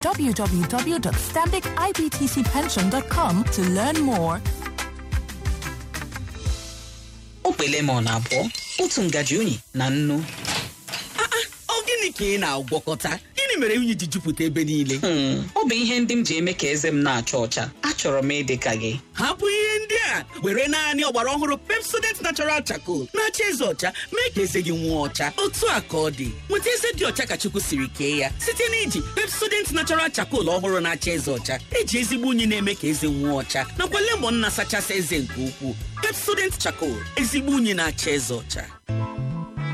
www.stambicibtcpension.com to learn more. okpe lemon abụọ otu ngaji unyi na nnu ọ gịnị ka ị na-agwọkọta gịnị mere unyi ji jupụta ebe niile Hmm, ọ bụ ihe ndị m ji eme ka eze m na-acha ọcha achọrọ m ịdị ka gị hapụ ihe ndị a were naanị ọgbara ọhụrụ pepsodent natural charcoal na-acha eze ọcha mee ka eze gị nwụọ ọcha otu a ka ọ dị nweta eze dị ọcha ka chukwu siri kee ya site na iji pepsodent natural charcoal ọhụrụ na-acha eze ọcha eji ezigbo unyi na-eme ka eze nwụọ ọcha nakwa lemon na-asachasị eze nke ukwuu pepsodent charcoal ezigbo unyi na-acha eze ọcha